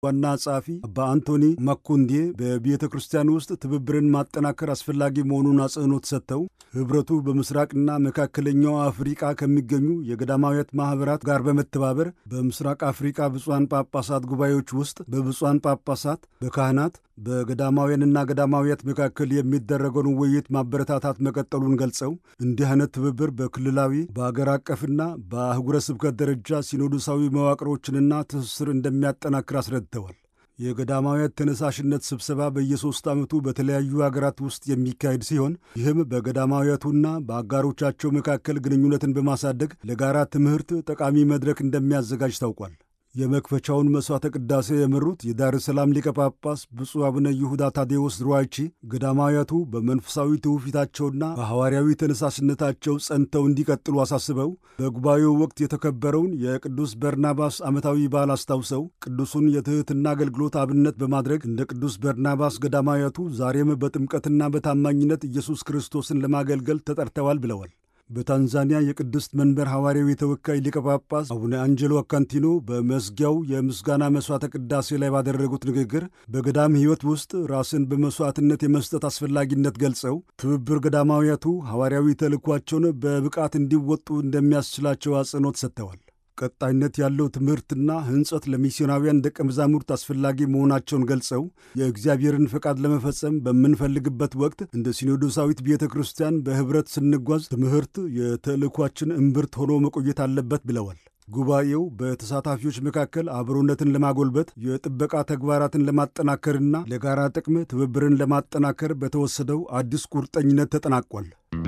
ዋና ጸሐፊ አባ አንቶኒ ማኩንዴ በቤተ ክርስቲያን ውስጥ ትብብርን ማጠናከር አስፈላጊ መሆኑን አጽንኦት ሰጥተው ኅብረቱ በምስራቅና መካከለኛው አፍሪቃ ከሚገኙ የገዳማውያት ማኅበራት ጋር በመተባበር በምስራቅ አፍሪቃ ብፁዓን ጳጳሳት ጉባኤዎች ውስጥ በብፁዓን ጳጳሳት፣ በካህናት፣ በገዳማውያንና ገዳማውያት መካከል የሚደረገውን ውይይት ማበረታታት መቀጠሉን ገልጸው እንዲህ አይነት ትብብር በክልላዊ በአገር አቀፍና በአህጉረ ስብከት ደረጃ ሲኖዶሳዊ መዋቅሮችንና ትስስር እንደሚያጠናክር አስረድተዋል። የገዳማውያት ተነሳሽነት ስብሰባ በየሦስት ዓመቱ በተለያዩ አገራት ውስጥ የሚካሄድ ሲሆን ይህም በገዳማውያቱና በአጋሮቻቸው መካከል ግንኙነትን በማሳደግ ለጋራ ትምህርት ጠቃሚ መድረክ እንደሚያዘጋጅ ታውቋል። የመክፈቻውን መሥዋዕተ ቅዳሴ የመሩት የዳር ሰላም ሊቀ ጳጳስ ብፁዕ አቡነ ይሁዳ ታዴዎስ ሩዋይቺ ገዳማውያቱ በመንፈሳዊ ትውፊታቸውና በሐዋርያዊ ተነሳሽነታቸው ጸንተው እንዲቀጥሉ አሳስበው በጉባኤው ወቅት የተከበረውን የቅዱስ በርናባስ ዓመታዊ በዓል አስታውሰው ቅዱሱን የትሕትና አገልግሎት አብነት በማድረግ እንደ ቅዱስ በርናባስ ገዳማውያቱ ዛሬም በጥምቀትና በታማኝነት ኢየሱስ ክርስቶስን ለማገልገል ተጠርተዋል ብለዋል። በታንዛኒያ የቅድስት መንበር ሐዋርያዊ ተወካይ ሊቀ ጳጳስ አቡነ አንጀሎ አካንቲኖ በመዝጊያው የምስጋና መሥዋዕተ ቅዳሴ ላይ ባደረጉት ንግግር በገዳም ሕይወት ውስጥ ራስን በመሥዋዕትነት የመስጠት አስፈላጊነት ገልጸው ትብብር ገዳማውያቱ ሐዋርያዊ ተልእኳቸውን በብቃት እንዲወጡ እንደሚያስችላቸው አጽንኦት ሰጥተዋል። ቀጣይነት ያለው ትምህርትና ሕንጸት ለሚስዮናውያን ደቀ መዛሙርት አስፈላጊ መሆናቸውን ገልጸው የእግዚአብሔርን ፈቃድ ለመፈጸም በምንፈልግበት ወቅት እንደ ሲኖዶሳዊት ቤተ ክርስቲያን በኅብረት ስንጓዝ ትምህርት የተልእኳችን እምብርት ሆኖ መቆየት አለበት ብለዋል። ጉባኤው በተሳታፊዎች መካከል አብሮነትን ለማጎልበት የጥበቃ ተግባራትን ለማጠናከርና ለጋራ ጥቅም ትብብርን ለማጠናከር በተወሰደው አዲስ ቁርጠኝነት ተጠናቋል።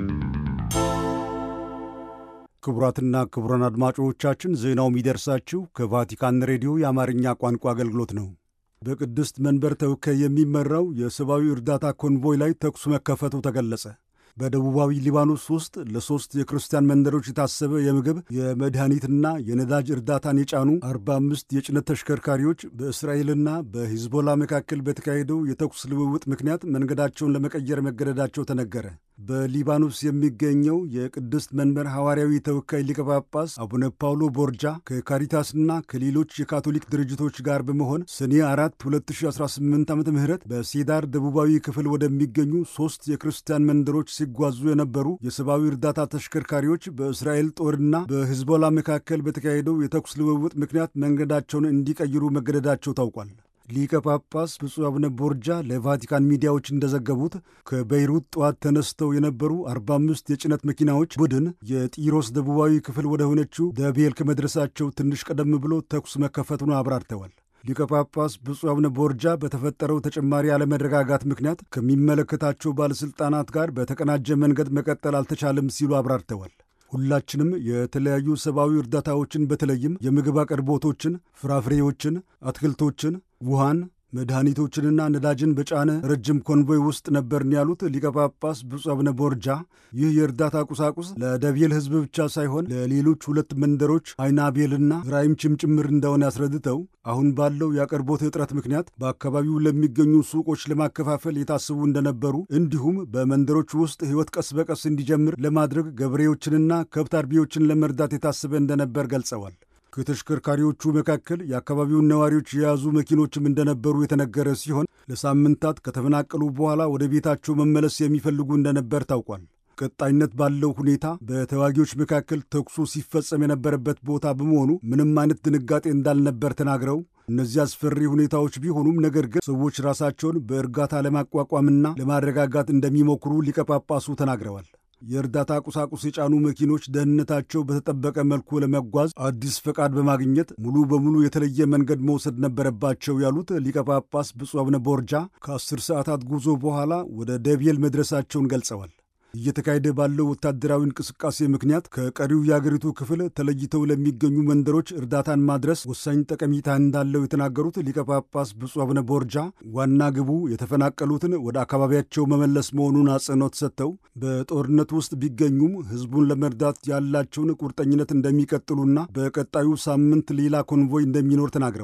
ክቡራትና ክቡራን አድማጮቻችን ዜናው የሚደርሳችሁ ከቫቲካን ሬዲዮ የአማርኛ ቋንቋ አገልግሎት ነው። በቅድስት መንበር ተወካይ የሚመራው የሰብአዊ እርዳታ ኮንቮይ ላይ ተኩስ መከፈቱ ተገለጸ። በደቡባዊ ሊባኖስ ውስጥ ለሦስት የክርስቲያን መንደሮች የታሰበ የምግብ የመድኃኒትና የነዳጅ እርዳታን የጫኑ 45 የጭነት ተሽከርካሪዎች በእስራኤልና በሂዝቦላ መካከል በተካሄደው የተኩስ ልውውጥ ምክንያት መንገዳቸውን ለመቀየር መገደዳቸው ተነገረ። በሊባኖስ የሚገኘው የቅድስት መንበር ሐዋርያዊ ተወካይ ሊቀ ጳጳስ አቡነ ፓውሎ ቦርጃ ከካሪታስና ከሌሎች የካቶሊክ ድርጅቶች ጋር በመሆን ሰኔ 4 2018 ዓ ም በሴዳር ደቡባዊ ክፍል ወደሚገኙ ሦስት የክርስቲያን መንደሮች ሲጓዙ የነበሩ የሰብአዊ እርዳታ ተሽከርካሪዎች በእስራኤል ጦርና በሂዝቦላ መካከል በተካሄደው የተኩስ ልውውጥ ምክንያት መንገዳቸውን እንዲቀይሩ መገደዳቸው ታውቋል። ሊቀ ጳጳስ ብፁዕ አቡነ ቦርጃ ለቫቲካን ሚዲያዎች እንደዘገቡት ከቤይሩት ጠዋት ተነስተው የነበሩ 45 የጭነት መኪናዎች ቡድን የጢሮስ ደቡባዊ ክፍል ወደ ሆነችው ደቤል ከመድረሳቸው ትንሽ ቀደም ብሎ ተኩስ መከፈቱን አብራርተዋል። ሊቀ ጳጳስ ብፁዕ አቡነ ቦርጃ በተፈጠረው ተጨማሪ አለመረጋጋት ምክንያት ከሚመለከታቸው ባለሥልጣናት ጋር በተቀናጀ መንገድ መቀጠል አልተቻለም ሲሉ አብራርተዋል። ሁላችንም የተለያዩ ሰብአዊ እርዳታዎችን በተለይም የምግብ አቅርቦቶችን፣ ፍራፍሬዎችን፣ አትክልቶችን፣ ውሃን መድኃኒቶችንና ነዳጅን በጫነ ረጅም ኮንቮይ ውስጥ ነበርን ያሉት ሊቀ ጳጳስ ብፁዕ አቡነ ቦርጃ ይህ የእርዳታ ቁሳቁስ ለደቤል ሕዝብ ብቻ ሳይሆን ለሌሎች ሁለት መንደሮች አይናቤልና ራይምችም ጭምር እንደሆነ ያስረድተው አሁን ባለው የአቅርቦት እጥረት ምክንያት በአካባቢው ለሚገኙ ሱቆች ለማከፋፈል የታሰቡ እንደነበሩ እንዲሁም በመንደሮች ውስጥ ሕይወት ቀስ በቀስ እንዲጀምር ለማድረግ ገበሬዎችንና ከብት አርቢዎችን ለመርዳት የታሰበ እንደነበር ገልጸዋል። ከተሽከርካሪዎቹ መካከል የአካባቢውን ነዋሪዎች የያዙ መኪኖችም እንደነበሩ የተነገረ ሲሆን ለሳምንታት ከተፈናቀሉ በኋላ ወደ ቤታቸው መመለስ የሚፈልጉ እንደነበር ታውቋል። ቀጣይነት ባለው ሁኔታ በተዋጊዎች መካከል ተኩሱ ሲፈጸም የነበረበት ቦታ በመሆኑ ምንም አይነት ድንጋጤ እንዳልነበር ተናግረው እነዚህ አስፈሪ ሁኔታዎች ቢሆኑም ነገር ግን ሰዎች ራሳቸውን በእርጋታ ለማቋቋምና ለማረጋጋት እንደሚሞክሩ ሊቀ ጳጳሱ ተናግረዋል። የእርዳታ ቁሳቁስ የጫኑ መኪኖች ደህንነታቸው በተጠበቀ መልኩ ለመጓዝ አዲስ ፈቃድ በማግኘት ሙሉ በሙሉ የተለየ መንገድ መውሰድ ነበረባቸው ያሉት ሊቀ ጳጳስ ብፁዕ አቡነ ቦርጃ ከአስር ሰዓታት ጉዞ በኋላ ወደ ደቤል መድረሳቸውን ገልጸዋል። እየተካሄደ ባለው ወታደራዊ እንቅስቃሴ ምክንያት ከቀሪው የአገሪቱ ክፍል ተለይተው ለሚገኙ መንደሮች እርዳታን ማድረስ ወሳኝ ጠቀሜታ እንዳለው የተናገሩት ሊቀ ጳጳስ ብፁዕ አቡነ ቦርጃ ዋና ግቡ የተፈናቀሉትን ወደ አካባቢያቸው መመለስ መሆኑን አጽንኦት ሰጥተው በጦርነት ውስጥ ቢገኙም ሕዝቡን ለመርዳት ያላቸውን ቁርጠኝነት እንደሚቀጥሉና በቀጣዩ ሳምንት ሌላ ኮንቮይ እንደሚኖር ተናግረዋል።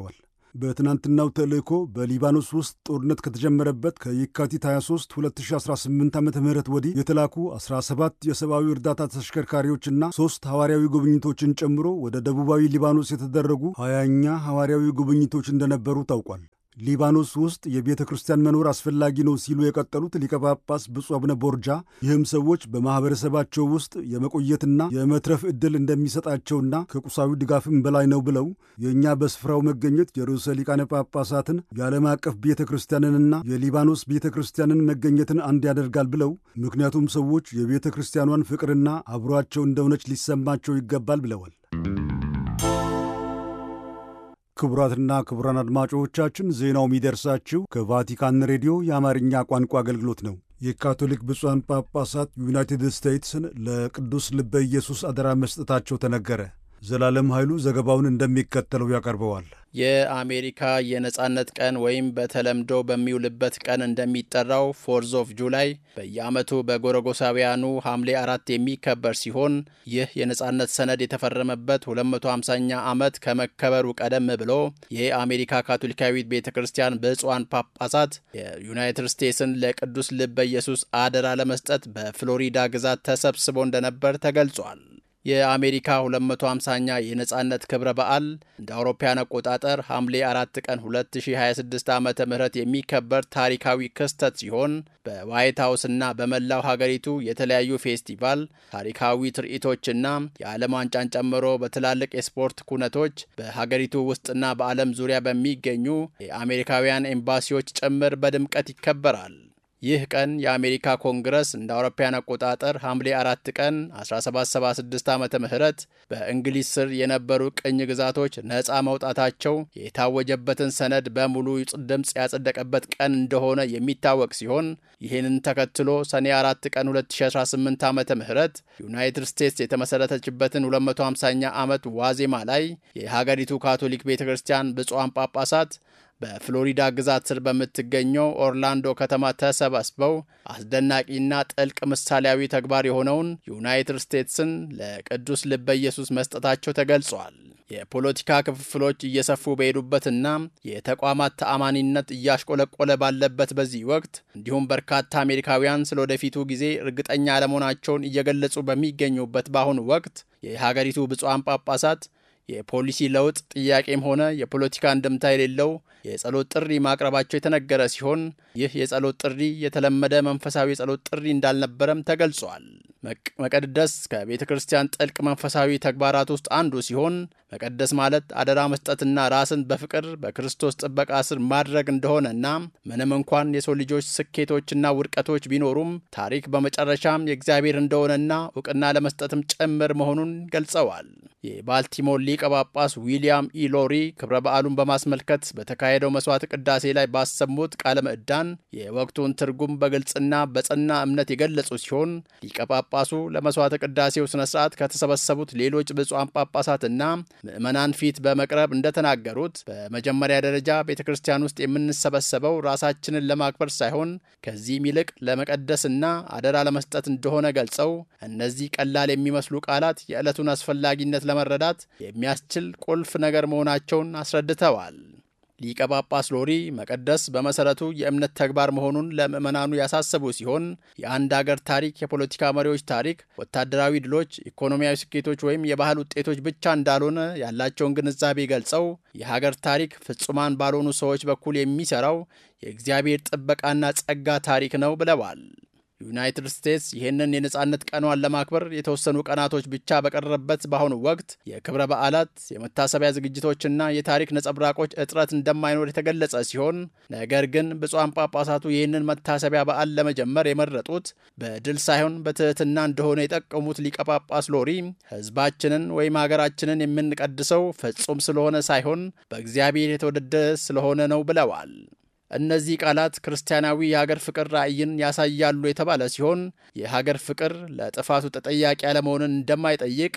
በትናንትናው ተልእኮ በሊባኖስ ውስጥ ጦርነት ከተጀመረበት ከየካቲት 23 2018 ዓ ም ወዲህ የተላኩ 17 የሰብአዊ እርዳታ ተሽከርካሪዎችና ሦስት ሐዋርያዊ ጉብኝቶችን ጨምሮ ወደ ደቡባዊ ሊባኖስ የተደረጉ ሀያኛ ሐዋርያዊ ጉብኝቶች እንደነበሩ ታውቋል። ሊባኖስ ውስጥ የቤተ ክርስቲያን መኖር አስፈላጊ ነው ሲሉ የቀጠሉት ሊቀ ጳጳስ ብፁዕ አቡነ ቦርጃ ይህም ሰዎች በማኅበረሰባቸው ውስጥ የመቆየትና የመትረፍ ዕድል እንደሚሰጣቸውና ከቁሳዊ ድጋፍም በላይ ነው ብለው የእኛ በስፍራው መገኘት የርዕሰ ሊቃነ ጳጳሳትን የዓለም አቀፍ ቤተ ክርስቲያንንና የሊባኖስ ቤተ ክርስቲያንን መገኘትን አንድ ያደርጋል ብለው ምክንያቱም ሰዎች የቤተ ክርስቲያኗን ፍቅርና አብሯቸው እንደሆነች ሊሰማቸው ይገባል ብለዋል። ክቡራትና ክቡራን አድማጮቻችን ዜናው የሚደርሳችሁ ከቫቲካን ሬዲዮ የአማርኛ ቋንቋ አገልግሎት ነው። የካቶሊክ ብፁዓን ጳጳሳት ዩናይትድ ስቴትስን ለቅዱስ ልበ ኢየሱስ አደራ መስጠታቸው ተነገረ። ዘላለም ኃይሉ ዘገባውን እንደሚከተለው ያቀርበዋል። የአሜሪካ የነጻነት ቀን ወይም በተለምዶ በሚውልበት ቀን እንደሚጠራው ፎርዝ ኦፍ ጁላይ በየዓመቱ በጎረጎሳውያኑ ሐምሌ አራት የሚከበር ሲሆን ይህ የነጻነት ሰነድ የተፈረመበት 250ኛ ዓመት ከመከበሩ ቀደም ብሎ የአሜሪካ ካቶሊካዊት ቤተ ክርስቲያን ብፁዓን ጳጳሳት የዩናይትድ ስቴትስን ለቅዱስ ልበ ኢየሱስ አደራ ለመስጠት በፍሎሪዳ ግዛት ተሰብስቦ እንደነበር ተገልጿል። የአሜሪካ 250ኛ የነጻነት ክብረ በዓል እንደ አውሮፓያን አቆጣጠር ሐምሌ 4 ቀን 2026 ዓ ም የሚከበር ታሪካዊ ክስተት ሲሆን በዋይት ሀውስና በመላው ሀገሪቱ የተለያዩ ፌስቲቫል፣ ታሪካዊ ትርኢቶችና የዓለም ዋንጫን ጨምሮ በትላልቅ የስፖርት ኩነቶች በሀገሪቱ ውስጥና በዓለም ዙሪያ በሚገኙ የአሜሪካውያን ኤምባሲዎች ጭምር በድምቀት ይከበራል። ይህ ቀን የአሜሪካ ኮንግረስ እንደ አውሮፓያን አቆጣጠር ሐምሌ አራት ቀን 1776 ዓ ም በእንግሊዝ ስር የነበሩ ቅኝ ግዛቶች ነፃ መውጣታቸው የታወጀበትን ሰነድ በሙሉ ድምፅ ያጸደቀበት ቀን እንደሆነ የሚታወቅ ሲሆን ይህንን ተከትሎ ሰኔ 4 ቀን 2018 ዓ ም ዩናይትድ ስቴትስ የተመሠረተችበትን 250ኛ ዓመት ዋዜማ ላይ የሀገሪቱ ካቶሊክ ቤተ ክርስቲያን ብፁዓን ጳጳሳት በፍሎሪዳ ግዛት ስር በምትገኘው ኦርላንዶ ከተማ ተሰባስበው አስደናቂና ጥልቅ ምሳሌያዊ ተግባር የሆነውን ዩናይትድ ስቴትስን ለቅዱስ ልበ ኢየሱስ መስጠታቸው ተገልጿል። የፖለቲካ ክፍፍሎች እየሰፉ በሄዱበትና የተቋማት ተአማኒነት እያሽቆለቆለ ባለበት በዚህ ወቅት እንዲሁም በርካታ አሜሪካውያን ስለ ወደፊቱ ጊዜ እርግጠኛ አለመሆናቸውን እየገለጹ በሚገኙበት በአሁኑ ወቅት የሀገሪቱ ብፁዓን ጳጳሳት የፖሊሲ ለውጥ ጥያቄም ሆነ የፖለቲካ እንድምታ የሌለው የጸሎት ጥሪ ማቅረባቸው የተነገረ ሲሆን ይህ የጸሎት ጥሪ የተለመደ መንፈሳዊ የጸሎት ጥሪ እንዳልነበረም ተገልጿል። መቀደስ ከቤተ ክርስቲያን ጥልቅ መንፈሳዊ ተግባራት ውስጥ አንዱ ሲሆን መቀደስ ማለት አደራ መስጠትና ራስን በፍቅር በክርስቶስ ጥበቃ ስር ማድረግ እንደሆነና ምንም እንኳን የሰው ልጆች ስኬቶችና ውድቀቶች ቢኖሩም ታሪክ በመጨረሻም የእግዚአብሔር እንደሆነና እውቅና ለመስጠትም ጭምር መሆኑን ገልጸዋል። የባልቲሞር ሊቀ ጳጳስ ዊሊያም ኢሎሪ ክብረ በዓሉን በማስመልከት በተካሄደው መስዋዕት ቅዳሴ ላይ ባሰሙት ቃለ ምዕዳን የወቅቱን ትርጉም በግልጽና በጸና እምነት የገለጹ ሲሆን ሊቀ ጳጳሱ ለመስዋዕት ቅዳሴው ስነ ስርዓት ከተሰበሰቡት ሌሎች ብፁዓን ጳጳሳትና ምዕመናን ፊት በመቅረብ እንደተናገሩት በመጀመሪያ ደረጃ ቤተ ክርስቲያን ውስጥ የምንሰበሰበው ራሳችንን ለማክበር ሳይሆን ከዚህም ይልቅ ለመቀደስና አደራ ለመስጠት እንደሆነ ገልጸው እነዚህ ቀላል የሚመስሉ ቃላት የዕለቱን አስፈላጊነት ለመረዳት የሚያስችል ቁልፍ ነገር መሆናቸውን አስረድተዋል። ሊቀ ጳጳስ ሎሪ መቀደስ በመሰረቱ የእምነት ተግባር መሆኑን ለምዕመናኑ ያሳሰቡ ሲሆን የአንድ አገር ታሪክ፣ የፖለቲካ መሪዎች ታሪክ፣ ወታደራዊ ድሎች፣ ኢኮኖሚያዊ ስኬቶች ወይም የባህል ውጤቶች ብቻ እንዳልሆነ ያላቸውን ግንዛቤ ገልጸው የሀገር ታሪክ ፍጹማን ባልሆኑ ሰዎች በኩል የሚሰራው የእግዚአብሔር ጥበቃና ጸጋ ታሪክ ነው ብለዋል። ዩናይትድ ስቴትስ ይህንን የነጻነት ቀኗን ለማክበር የተወሰኑ ቀናቶች ብቻ በቀረበት በአሁኑ ወቅት የክብረ በዓላት የመታሰቢያ ዝግጅቶችና የታሪክ ነጸብራቆች እጥረት እንደማይኖር የተገለጸ ሲሆን ነገር ግን ብፁዓን ጳጳሳቱ ይህንን መታሰቢያ በዓል ለመጀመር የመረጡት በድል ሳይሆን በትህትና እንደሆነ የጠቀሙት ሊቀ ጳጳስ ሎሪ ሕዝባችንን ወይም ሀገራችንን የምንቀድሰው ፍጹም ስለሆነ ሳይሆን በእግዚአብሔር የተወደደ ስለሆነ ነው ብለዋል። እነዚህ ቃላት ክርስቲያናዊ የሀገር ፍቅር ራዕይን ያሳያሉ የተባለ ሲሆን የሀገር ፍቅር ለጥፋቱ ተጠያቂ ያለመሆንን እንደማይጠይቅ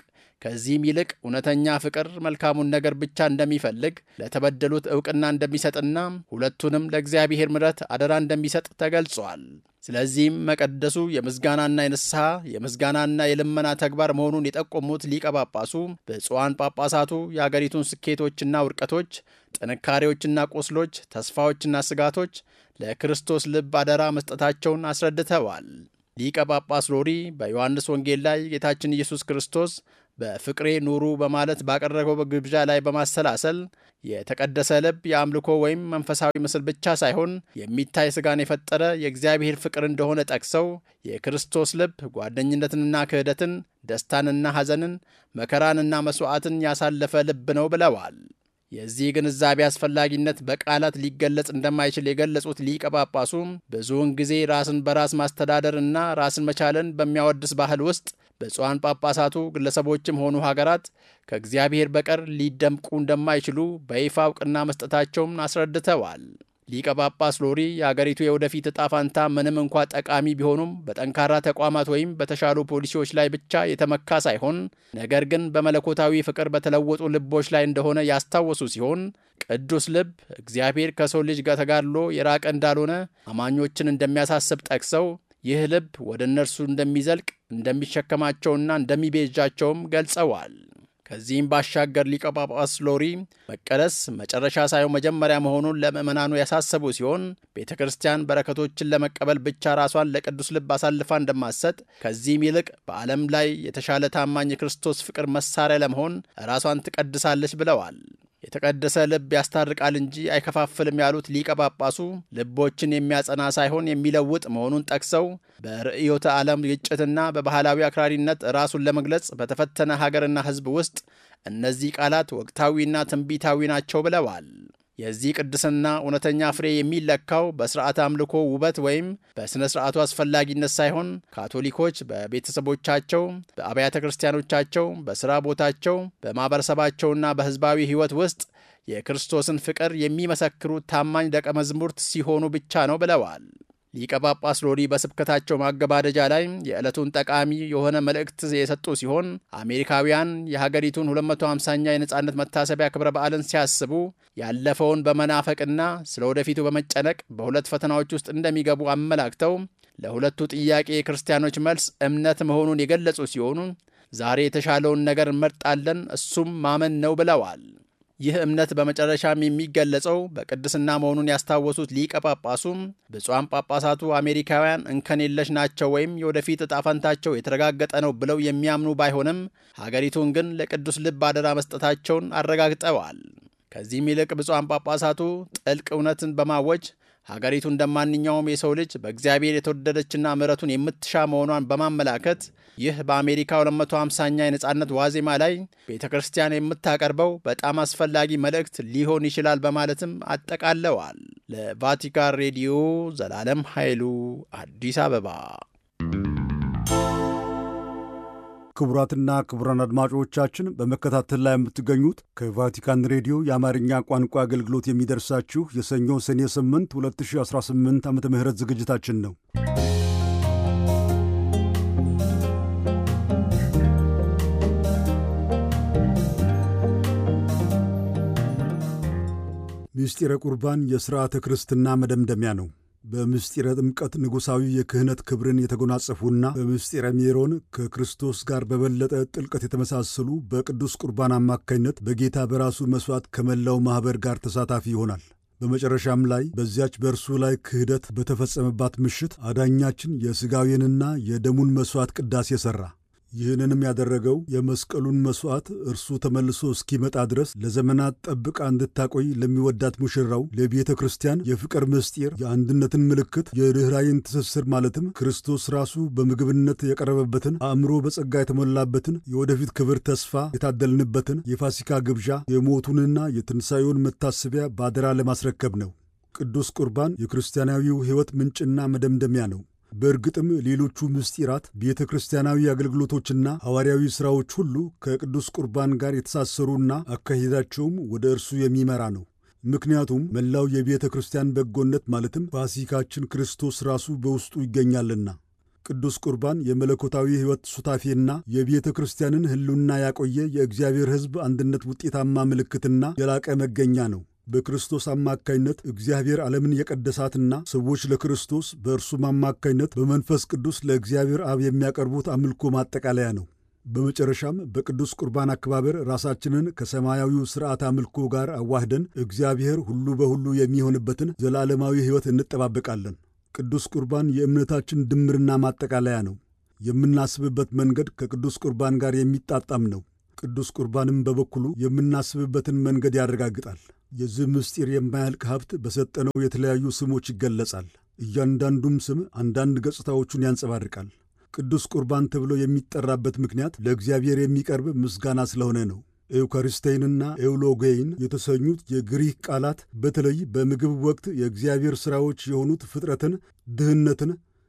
ከዚህም ይልቅ እውነተኛ ፍቅር መልካሙን ነገር ብቻ እንደሚፈልግ ለተበደሉት ዕውቅና እንደሚሰጥና ሁለቱንም ለእግዚአብሔር ምሕረት አደራ እንደሚሰጥ ተገልጿል። ስለዚህም መቀደሱ የምስጋናና የንስሐ የምስጋናና የልመና ተግባር መሆኑን የጠቆሙት ሊቀ ጳጳሱ ብፁዓን ጳጳሳቱ የአገሪቱን ስኬቶችና ውድቀቶች፣ ጥንካሬዎችና ቁስሎች፣ ተስፋዎችና ስጋቶች ለክርስቶስ ልብ አደራ መስጠታቸውን አስረድተዋል። ሊቀ ጳጳስ ሎሪ በዮሐንስ ወንጌል ላይ ጌታችን ኢየሱስ ክርስቶስ በፍቅሬ ኑሩ በማለት ባቀረበው ግብዣ ላይ በማሰላሰል የተቀደሰ ልብ የአምልኮ ወይም መንፈሳዊ ምስል ብቻ ሳይሆን የሚታይ ሥጋን የፈጠረ የእግዚአብሔር ፍቅር እንደሆነ ጠቅሰው የክርስቶስ ልብ ጓደኝነትንና ክህደትን፣ ደስታንና ሐዘንን፣ መከራንና መሥዋዕትን ያሳለፈ ልብ ነው ብለዋል። የዚህ ግንዛቤ አስፈላጊነት በቃላት ሊገለጽ እንደማይችል የገለጹት ሊቀ ጳጳሱ ብዙውን ጊዜ ራስን በራስ ማስተዳደር እና ራስን መቻልን በሚያወድስ ባህል ውስጥ ብፁዓን ጳጳሳቱ ግለሰቦችም ሆኑ ሀገራት ከእግዚአብሔር በቀር ሊደምቁ እንደማይችሉ በይፋ እውቅና መስጠታቸውን አስረድተዋል። ሊቀ ጳጳስ ሎሪ የአገሪቱ የወደፊት ዕጣ ፋንታ ምንም እንኳ ጠቃሚ ቢሆኑም በጠንካራ ተቋማት ወይም በተሻሉ ፖሊሲዎች ላይ ብቻ የተመካ ሳይሆን ነገር ግን በመለኮታዊ ፍቅር በተለወጡ ልቦች ላይ እንደሆነ ያስታወሱ ሲሆን ቅዱስ ልብ እግዚአብሔር ከሰው ልጅ ጋር ተጋድሎ የራቀ እንዳልሆነ አማኞችን እንደሚያሳስብ ጠቅሰው ይህ ልብ ወደ እነርሱ እንደሚዘልቅ እንደሚሸከማቸውና እንደሚቤዣቸውም ገልጸዋል። ከዚህም ባሻገር ሊቀ ጳጳስ ሎሪ መቀደስ መጨረሻ ሳይሆን መጀመሪያ መሆኑን ለምዕመናኑ ያሳሰቡ ሲሆን ቤተ ክርስቲያን በረከቶችን ለመቀበል ብቻ ራሷን ለቅዱስ ልብ አሳልፋ እንደማትሰጥ ከዚህም ይልቅ በዓለም ላይ የተሻለ ታማኝ የክርስቶስ ፍቅር መሳሪያ ለመሆን ራሷን ትቀድሳለች ብለዋል። የተቀደሰ ልብ ያስታርቃል እንጂ አይከፋፍልም ያሉት ሊቀ ጳጳሱ ልቦችን የሚያጸና ሳይሆን የሚለውጥ መሆኑን ጠቅሰው በርዕዮተ ዓለም ግጭትና በባህላዊ አክራሪነት ራሱን ለመግለጽ በተፈተነ ሀገርና ሕዝብ ውስጥ እነዚህ ቃላት ወቅታዊና ትንቢታዊ ናቸው ብለዋል። የዚህ ቅድስና እውነተኛ ፍሬ የሚለካው በሥርዓተ አምልኮ ውበት ወይም በሥነ ሥርዓቱ አስፈላጊነት ሳይሆን ካቶሊኮች በቤተሰቦቻቸው፣ በአብያተ ክርስቲያኖቻቸው፣ በሥራ ቦታቸው፣ በማኅበረሰባቸውና በሕዝባዊ ሕይወት ውስጥ የክርስቶስን ፍቅር የሚመሰክሩ ታማኝ ደቀ መዝሙርት ሲሆኑ ብቻ ነው ብለዋል። ሊቀ ጳጳስ ሎሪ በስብከታቸው ማገባደጃ ላይ የዕለቱን ጠቃሚ የሆነ መልእክት የሰጡ ሲሆን አሜሪካውያን የሀገሪቱን 250ኛ የነጻነት መታሰቢያ ክብረ በዓልን ሲያስቡ ያለፈውን በመናፈቅና ስለ ወደፊቱ በመጨነቅ በሁለት ፈተናዎች ውስጥ እንደሚገቡ አመላክተው ለሁለቱ ጥያቄ የክርስቲያኖች መልስ እምነት መሆኑን የገለጹ ሲሆኑ ዛሬ የተሻለውን ነገር እንመርጣለን፣ እሱም ማመን ነው ብለዋል። ይህ እምነት በመጨረሻም የሚገለጸው በቅድስና መሆኑን ያስታወሱት ሊቀ ጳጳሱም ብፁዓን ጳጳሳቱ አሜሪካውያን እንከን የለሽ ናቸው ወይም የወደፊት ዕጣ ፈንታቸው የተረጋገጠ ነው ብለው የሚያምኑ ባይሆንም ሀገሪቱን ግን ለቅዱስ ልብ አደራ መስጠታቸውን አረጋግጠዋል። ከዚህም ይልቅ ብፁዓን ጳጳሳቱ ጥልቅ እውነትን በማወጅ ሀገሪቱ እንደ ማንኛውም የሰው ልጅ በእግዚአብሔር የተወደደችና ምሕረቱን የምትሻ መሆኗን በማመላከት ይህ በአሜሪካ 250ኛ የነጻነት ዋዜማ ላይ ቤተ ክርስቲያን የምታቀርበው በጣም አስፈላጊ መልእክት ሊሆን ይችላል በማለትም አጠቃለዋል። ለቫቲካን ሬዲዮ ዘላለም ኃይሉ አዲስ አበባ። ክቡራትና ክቡራን አድማጮቻችን በመከታተል ላይ የምትገኙት ከቫቲካን ሬዲዮ የአማርኛ ቋንቋ አገልግሎት የሚደርሳችሁ የሰኞ ሰኔ 8 2018 ዓ ም ዝግጅታችን ነው። ምስጢረ ቁርባን የሥርዓተ ክርስትና መደምደሚያ ነው። በምስጢረ ጥምቀት ንጉሣዊ የክህነት ክብርን የተጎናጸፉና በምስጢረ ሜሮን ከክርስቶስ ጋር በበለጠ ጥልቀት የተመሳሰሉ በቅዱስ ቁርባን አማካኝነት በጌታ በራሱ መሥዋዕት ከመላው ማኅበር ጋር ተሳታፊ ይሆናል። በመጨረሻም ላይ በዚያች በእርሱ ላይ ክህደት በተፈጸመባት ምሽት አዳኛችን የሥጋዌንና የደሙን መሥዋዕት ቅዳሴ ሠራ። ይህንንም ያደረገው የመስቀሉን መሥዋዕት እርሱ ተመልሶ እስኪመጣ ድረስ ለዘመናት ጠብቃ እንድታቆይ ለሚወዳት ሙሽራው ለቤተ ክርስቲያን የፍቅር ምስጢር፣ የአንድነትን ምልክት፣ የርኅራይን ትስስር ማለትም ክርስቶስ ራሱ በምግብነት የቀረበበትን አእምሮ በጸጋ የተሞላበትን የወደፊት ክብር ተስፋ የታደልንበትን የፋሲካ ግብዣ የሞቱንና የትንሣኤውን መታሰቢያ ባደራ ለማስረከብ ነው። ቅዱስ ቁርባን የክርስቲያናዊው ሕይወት ምንጭና መደምደሚያ ነው። በእርግጥም ሌሎቹ ምስጢራት ቤተ ክርስቲያናዊ አገልግሎቶችና ሐዋርያዊ ሥራዎች ሁሉ ከቅዱስ ቁርባን ጋር የተሳሰሩና አካሄዳቸውም ወደ እርሱ የሚመራ ነው። ምክንያቱም መላው የቤተ ክርስቲያን በጎነት ማለትም ፋሲካችን ክርስቶስ ራሱ በውስጡ ይገኛልና። ቅዱስ ቁርባን የመለኮታዊ ሕይወት ሱታፌና የቤተ ክርስቲያንን ሕልውና ያቆየ የእግዚአብሔር ሕዝብ አንድነት ውጤታማ ምልክትና የላቀ መገኛ ነው። በክርስቶስ አማካይነት እግዚአብሔር ዓለምን የቀደሳትና ሰዎች ለክርስቶስ በእርሱም አማካይነት በመንፈስ ቅዱስ ለእግዚአብሔር አብ የሚያቀርቡት አምልኮ ማጠቃለያ ነው። በመጨረሻም በቅዱስ ቁርባን አከባበር ራሳችንን ከሰማያዊው ሥርዓት አምልኮ ጋር አዋህደን እግዚአብሔር ሁሉ በሁሉ የሚሆንበትን ዘላለማዊ ሕይወት እንጠባበቃለን። ቅዱስ ቁርባን የእምነታችን ድምርና ማጠቃለያ ነው። የምናስብበት መንገድ ከቅዱስ ቁርባን ጋር የሚጣጣም ነው። ቅዱስ ቁርባንም በበኩሉ የምናስብበትን መንገድ ያረጋግጣል። የዚህ ምስጢር የማያልቅ ሀብት በሰጠነው የተለያዩ ስሞች ይገለጻል። እያንዳንዱም ስም አንዳንድ ገጽታዎቹን ያንጸባርቃል። ቅዱስ ቁርባን ተብሎ የሚጠራበት ምክንያት ለእግዚአብሔር የሚቀርብ ምስጋና ስለሆነ ነው። ኤውካሪስቴይንና ኤውሎጌይን የተሰኙት የግሪክ ቃላት በተለይ በምግብ ወቅት የእግዚአብሔር ሥራዎች የሆኑት ፍጥረትን፣ ድህነትን፣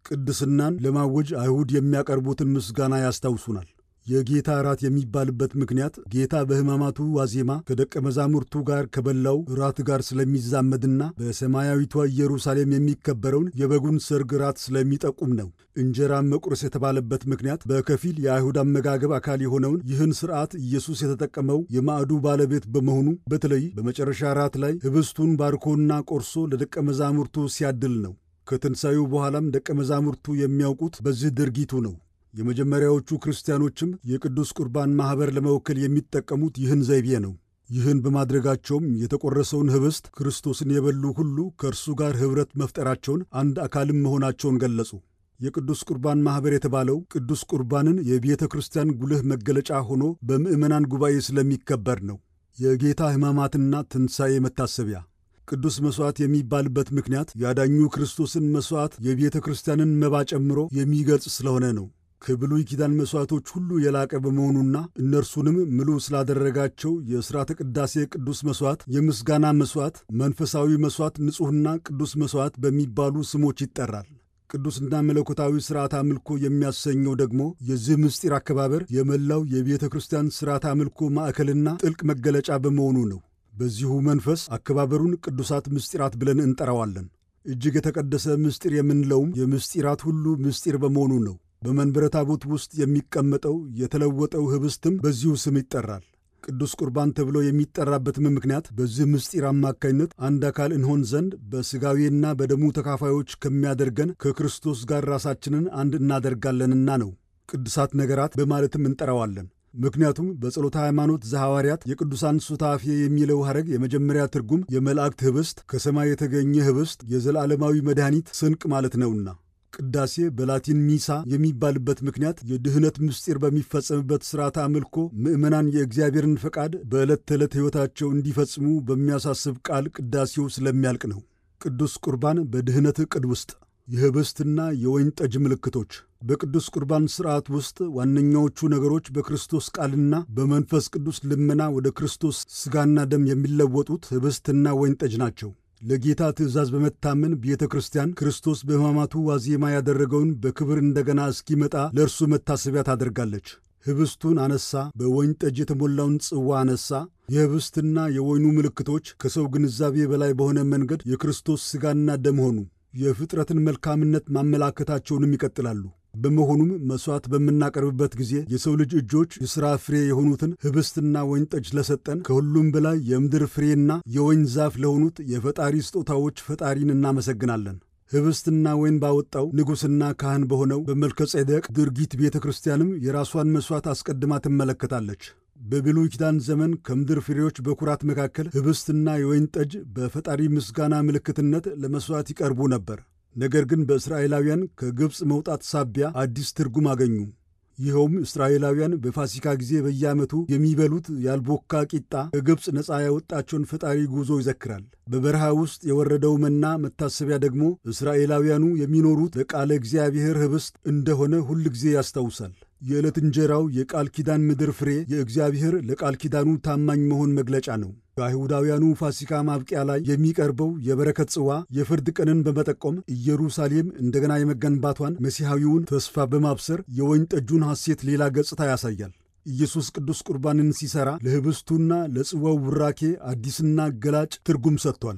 ቅድስናን ለማወጅ አይሁድ የሚያቀርቡትን ምስጋና ያስታውሱናል። የጌታ እራት የሚባልበት ምክንያት ጌታ በሕማማቱ ዋዜማ ከደቀ መዛሙርቱ ጋር ከበላው እራት ጋር ስለሚዛመድና በሰማያዊቷ ኢየሩሳሌም የሚከበረውን የበጉን ሰርግ እራት ስለሚጠቁም ነው። እንጀራን መቁረስ የተባለበት ምክንያት በከፊል የአይሁድ አመጋገብ አካል የሆነውን ይህን ሥርዓት ኢየሱስ የተጠቀመው የማዕዱ ባለቤት በመሆኑ በተለይ በመጨረሻ እራት ላይ ኅብስቱን ባርኮና ቆርሶ ለደቀ መዛሙርቱ ሲያድል ነው። ከትንሣኤው በኋላም ደቀ መዛሙርቱ የሚያውቁት በዚህ ድርጊቱ ነው። የመጀመሪያዎቹ ክርስቲያኖችም የቅዱስ ቁርባን ማኅበር ለመወከል የሚጠቀሙት ይህን ዘይቤ ነው። ይህን በማድረጋቸውም የተቆረሰውን ኅብስት ክርስቶስን የበሉ ሁሉ ከእርሱ ጋር ኅብረት መፍጠራቸውን፣ አንድ አካልም መሆናቸውን ገለጹ። የቅዱስ ቁርባን ማኅበር የተባለው ቅዱስ ቁርባንን የቤተ ክርስቲያን ጉልህ መገለጫ ሆኖ በምዕመናን ጉባኤ ስለሚከበር ነው። የጌታ ሕማማትና ትንሣኤ መታሰቢያ ቅዱስ መሥዋዕት የሚባልበት ምክንያት ያዳኙ ክርስቶስን መሥዋዕት የቤተ ክርስቲያንን መባ ጨምሮ የሚገልጽ ስለሆነ ነው። ከብሉይ ኪዳን መሥዋዕቶች ሁሉ የላቀ በመሆኑና እነርሱንም ምሉ ስላደረጋቸው የሥርዓተ ቅዳሴ ቅዱስ መሥዋዕት፣ የምስጋና መሥዋዕት፣ መንፈሳዊ መሥዋዕት፣ ንጹሕና ቅዱስ መሥዋዕት በሚባሉ ስሞች ይጠራል። ቅዱስና መለኮታዊ ሥርዓት አምልኮ የሚያሰኘው ደግሞ የዚህ ምስጢር አከባበር የመላው የቤተ ክርስቲያን ሥርዓት አምልኮ ማዕከልና ጥልቅ መገለጫ በመሆኑ ነው። በዚሁ መንፈስ አከባበሩን ቅዱሳት ምስጢራት ብለን እንጠራዋለን። እጅግ የተቀደሰ ምስጢር የምንለውም የምስጢራት ሁሉ ምስጢር በመሆኑ ነው። በመንበረ ታቦት ውስጥ የሚቀመጠው የተለወጠው ኅብስትም በዚሁ ስም ይጠራል። ቅዱስ ቁርባን ተብሎ የሚጠራበትም ምክንያት በዚህ ምስጢር አማካኝነት አንድ አካል እንሆን ዘንድ በሥጋዌና በደሙ ተካፋዮች ከሚያደርገን ከክርስቶስ ጋር ራሳችንን አንድ እናደርጋለንና ነው። ቅዱሳት ነገራት በማለትም እንጠራዋለን። ምክንያቱም በጸሎተ ሃይማኖት ዘሐዋርያት የቅዱሳን ሱታፌ የሚለው ሐረግ የመጀመሪያ ትርጉም የመላእክት ኅብስት፣ ከሰማይ የተገኘ ኅብስት፣ የዘላለማዊ መድኃኒት ስንቅ ማለት ነውና ቅዳሴ በላቲን ሚሳ የሚባልበት ምክንያት የድኅነት ምስጢር በሚፈጸምበት ሥርዓተ አምልኮ ምዕመናን የእግዚአብሔርን ፈቃድ በዕለት ተዕለት ሕይወታቸው እንዲፈጽሙ በሚያሳስብ ቃል ቅዳሴው ስለሚያልቅ ነው። ቅዱስ ቁርባን በድኅነት ዕቅድ ውስጥ የኅብስትና የወይን ጠጅ ምልክቶች በቅዱስ ቁርባን ሥርዓት ውስጥ ዋነኛዎቹ ነገሮች በክርስቶስ ቃልና በመንፈስ ቅዱስ ልመና ወደ ክርስቶስ ሥጋና ደም የሚለወጡት ኅብስትና ወይን ጠጅ ናቸው። ለጌታ ትእዛዝ በመታመን ቤተ ክርስቲያን ክርስቶስ በሕማማቱ ዋዜማ ያደረገውን በክብር እንደገና እስኪመጣ ለእርሱ መታሰቢያ ታደርጋለች። ኅብስቱን አነሳ፣ በወይን ጠጅ የተሞላውን ጽዋ አነሳ። የኅብስትና የወይኑ ምልክቶች ከሰው ግንዛቤ በላይ በሆነ መንገድ የክርስቶስ ሥጋና ደም ሆኑ። የፍጥረትን መልካምነት ማመላከታቸውንም ይቀጥላሉ። በመሆኑም መሥዋዕት በምናቀርብበት ጊዜ የሰው ልጅ እጆች የሥራ ፍሬ የሆኑትን ኅብስትና ወይን ጠጅ ለሰጠን ከሁሉም በላይ የምድር ፍሬና የወይን ዛፍ ለሆኑት የፈጣሪ ስጦታዎች ፈጣሪን እናመሰግናለን። ኅብስትና ወይን ባወጣው ንጉሥና ካህን በሆነው በመልከ ጼዴቅ ድርጊት ቤተ ክርስቲያንም የራሷን መሥዋዕት አስቀድማ ትመለከታለች። በብሉይ ኪዳን ዘመን ከምድር ፍሬዎች በኩራት መካከል ኅብስትና የወይን ጠጅ በፈጣሪ ምስጋና ምልክትነት ለመሥዋዕት ይቀርቡ ነበር። ነገር ግን በእስራኤላውያን ከግብፅ መውጣት ሳቢያ አዲስ ትርጉም አገኙ። ይኸውም እስራኤላውያን በፋሲካ ጊዜ በየዓመቱ የሚበሉት ያልቦካ ቂጣ ከግብፅ ነፃ ያወጣቸውን ፈጣሪ ጉዞ ይዘክራል። በበረሃ ውስጥ የወረደው መና መታሰቢያ ደግሞ እስራኤላውያኑ የሚኖሩት ለቃለ እግዚአብሔር ኅብስት እንደሆነ ሁል ጊዜ ያስታውሳል። የዕለት እንጀራው የቃል ኪዳን ምድር ፍሬ የእግዚአብሔር ለቃል ኪዳኑ ታማኝ መሆን መግለጫ ነው። በአይሁዳውያኑ ፋሲካ ማብቂያ ላይ የሚቀርበው የበረከት ጽዋ የፍርድ ቀንን በመጠቆም ኢየሩሳሌም እንደገና የመገንባቷን መሲሐዊውን ተስፋ በማብሰር የወይን ጠጁን ሐሴት ሌላ ገጽታ ያሳያል። ኢየሱስ ቅዱስ ቁርባንን ሲሠራ ለኅብስቱና ለጽዋው ቡራኬ አዲስና ገላጭ ትርጉም ሰጥቷል።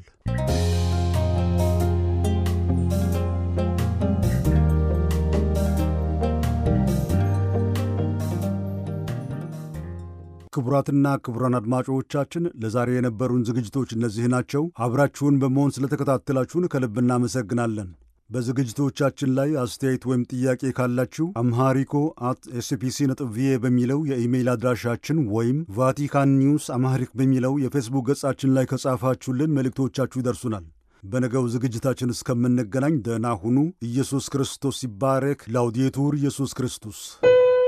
ክቡራትና ክቡራን አድማጮቻችን ለዛሬ የነበሩን ዝግጅቶች እነዚህ ናቸው። አብራችሁን በመሆን ስለተከታተላችሁን ከልብ እናመሰግናለን። በዝግጅቶቻችን ላይ አስተያየት ወይም ጥያቄ ካላችሁ አምሃሪኮ አት ኤስፒሲ ነጥብ ቪኦኤ በሚለው የኢሜይል አድራሻችን ወይም ቫቲካን ኒውስ አምሃሪክ በሚለው የፌስቡክ ገጻችን ላይ ከጻፋችሁልን መልእክቶቻችሁ ይደርሱናል። በነገው ዝግጅታችን እስከምንገናኝ ደህና ሁኑ። ኢየሱስ ክርስቶስ ይባረክ። ላውዴቱር ኢየሱስ ክርስቶስ